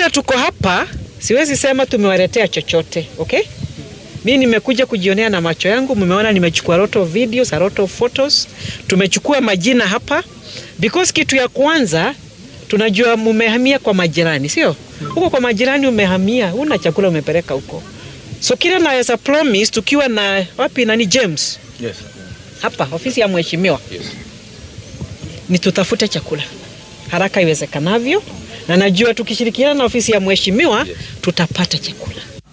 vile tuko hapa, siwezi sema tumewaletea chochote okay? Mi nimekuja kujionea na macho yangu, mmeona nimechukua lot of videos, a lot of photos. Tumechukua majina hapa because kitu ya kwanza tunajua mumehamia kwa majirani, sio huko kwa majirani umehamia, una chakula umepeleka huko, so kile naweza promise tukiwa na wapi nani James Yes. hapa ofisi ya mheshimiwa Yes. ni tutafute chakula haraka iwezekanavyo, na najua tukishirikiana na ofisi ya mheshimiwa Yes. tutapata chakula.